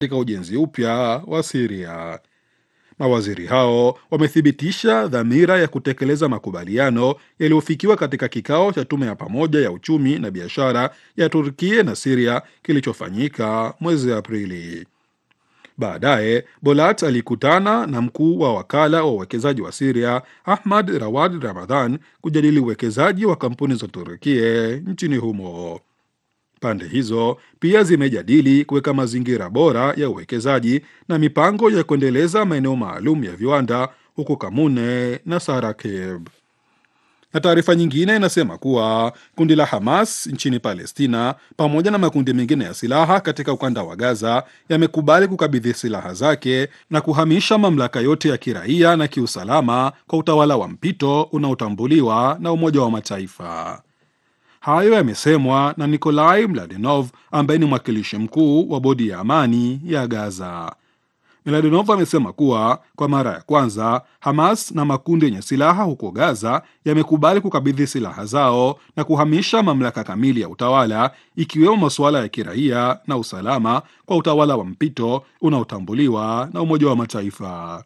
katika ujenzi upya wa Siria. Mawaziri hao wamethibitisha dhamira ya kutekeleza makubaliano yaliyofikiwa katika kikao cha tume ya pamoja ya uchumi na biashara ya Turkia na Siria kilichofanyika mwezi Aprili. Baadaye Bolat alikutana na mkuu wa wakala wa uwekezaji wa Siria Ahmad Rawad Ramadhan kujadili uwekezaji wa kampuni za Turkia nchini humo. Pande hizo pia zimejadili kuweka mazingira bora ya uwekezaji na mipango ya kuendeleza maeneo maalum ya viwanda huko Kamune na Sarakeb. Na taarifa nyingine inasema kuwa kundi la Hamas nchini Palestina pamoja na makundi mengine ya silaha katika ukanda wa Gaza yamekubali kukabidhi silaha zake na kuhamisha mamlaka yote ya kiraia na kiusalama kwa utawala wa mpito unaotambuliwa na Umoja wa Mataifa. Hayo yamesemwa na Nikolai Mladenov ambaye ni mwakilishi mkuu wa bodi ya amani ya Gaza. Mladenov amesema kuwa kwa mara ya kwanza Hamas na makundi yenye silaha huko Gaza yamekubali kukabidhi silaha zao na kuhamisha mamlaka kamili ya utawala ikiwemo masuala ya kiraia na usalama kwa utawala wa mpito unaotambuliwa na Umoja wa Mataifa.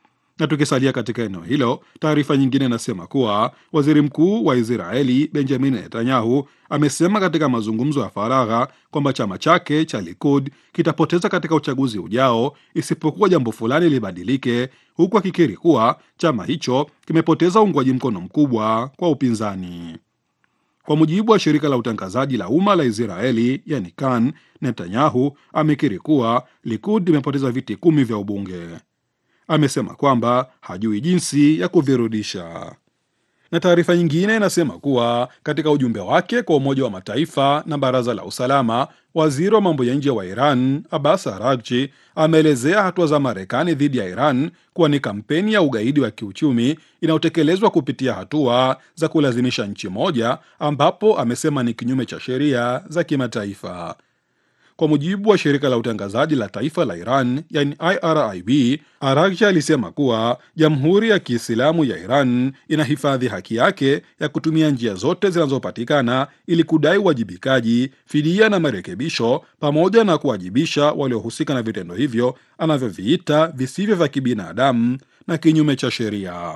Na tukisalia katika eneo hilo, taarifa nyingine inasema kuwa waziri mkuu wa Israeli Benjamin Netanyahu amesema katika mazungumzo ya faragha kwamba chama chake cha Likud kitapoteza katika uchaguzi ujao isipokuwa jambo fulani libadilike, huku akikiri kuwa chama hicho kimepoteza uungwaji mkono mkubwa kwa upinzani. Kwa mujibu wa shirika la utangazaji la umma la Israeli yani Kan, Netanyahu amekiri kuwa Likud imepoteza viti kumi vya ubunge. Amesema kwamba hajui jinsi ya kuvirudisha. Na taarifa nyingine inasema kuwa katika ujumbe wake kwa Umoja wa Mataifa na Baraza la Usalama, waziri wa mambo ya nje wa Iran Abbas Araghchi ameelezea hatua za Marekani dhidi ya Iran kuwa ni kampeni ya ugaidi wa kiuchumi inayotekelezwa kupitia hatua za kulazimisha nchi moja, ambapo amesema ni kinyume cha sheria za kimataifa. Kwa mujibu wa shirika la utangazaji la taifa la Iran yani IRIB, Araghchi alisema kuwa Jamhuri ya Kiislamu ya Iran inahifadhi haki yake ya kutumia njia zote zinazopatikana ili kudai uwajibikaji, fidia na marekebisho, pamoja na kuwajibisha waliohusika na vitendo hivyo anavyoviita visivyo vya kibinadamu na kinyume cha sheria.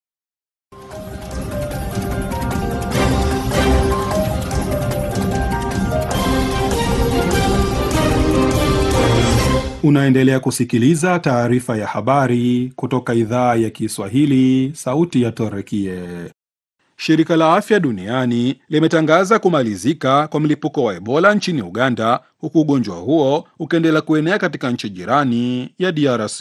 Unaendelea kusikiliza taarifa ya habari kutoka idhaa ya Kiswahili, sauti ya Torekie. Shirika la Afya Duniani limetangaza kumalizika kwa mlipuko wa Ebola nchini Uganda, huku ugonjwa huo ukiendelea kuenea katika nchi jirani ya DRC.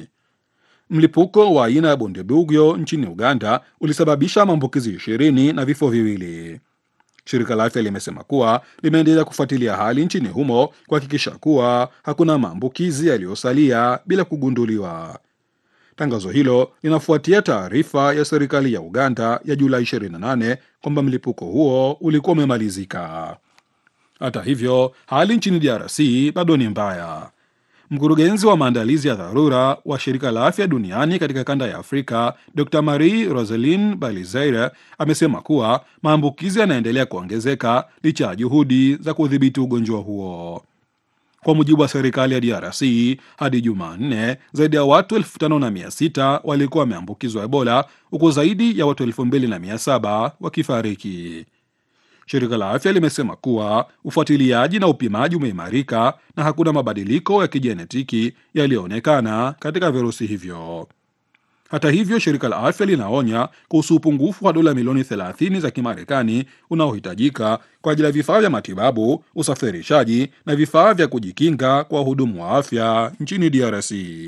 Mlipuko wa aina ya Bundibugyo nchini Uganda ulisababisha maambukizi ishirini na vifo viwili. Shirika la afya limesema kuwa limeendelea kufuatilia hali nchini humo kuhakikisha kuwa hakuna maambukizi yaliyosalia bila kugunduliwa. Tangazo hilo linafuatia taarifa ya serikali ya Uganda ya Julai 28 kwamba mlipuko huo ulikuwa umemalizika. Hata hivyo, hali nchini DRC bado ni mbaya. Mkurugenzi wa maandalizi ya dharura wa shirika la afya duniani katika kanda ya Afrika, Dr Marie Roselin Balizeire amesema kuwa maambukizi yanaendelea kuongezeka licha ya juhudi za kudhibiti ugonjwa huo. Kwa mujibu wa serikali ya DRC, hadi Jumanne zaidi ya watu elfu tano na mia sita walikuwa wameambukizwa Ebola, huku zaidi ya watu elfu mbili na mia saba wakifariki. Shirika la afya limesema kuwa ufuatiliaji na upimaji umeimarika na hakuna mabadiliko ya kijenetiki yaliyoonekana katika virusi hivyo. Hata hivyo, shirika la afya linaonya kuhusu upungufu wa dola milioni 30 za Kimarekani unaohitajika kwa ajili ya vifaa vya matibabu, usafirishaji na vifaa vya kujikinga kwa wahudumu wa afya nchini DRC.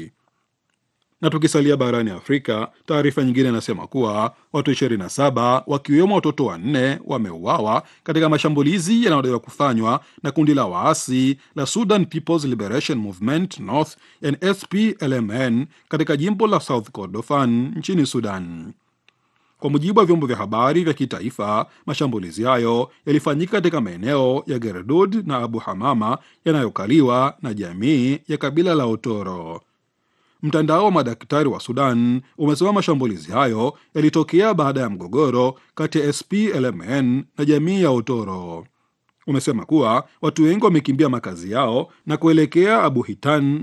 Na tukisalia barani Afrika, taarifa nyingine inasema kuwa watu 27 wakiwemo watoto wanne wameuawa katika mashambulizi yanayodaiwa kufanywa na kundi la waasi la Sudan People's Liberation Movement North SPLMN katika jimbo la South Kordofan nchini Sudan. Kwa mujibu wa vyombo vya habari vya kitaifa, mashambulizi hayo yalifanyika katika maeneo ya Gerdud na Abu Hamama yanayokaliwa na jamii ya kabila la Otoro. Mtandao wa madaktari wa Sudan umesema mashambulizi hayo yalitokea baada ya mgogoro kati ya SPLMN na jamii ya Otoro. Umesema kuwa watu wengi wamekimbia makazi yao na kuelekea Abu Hitan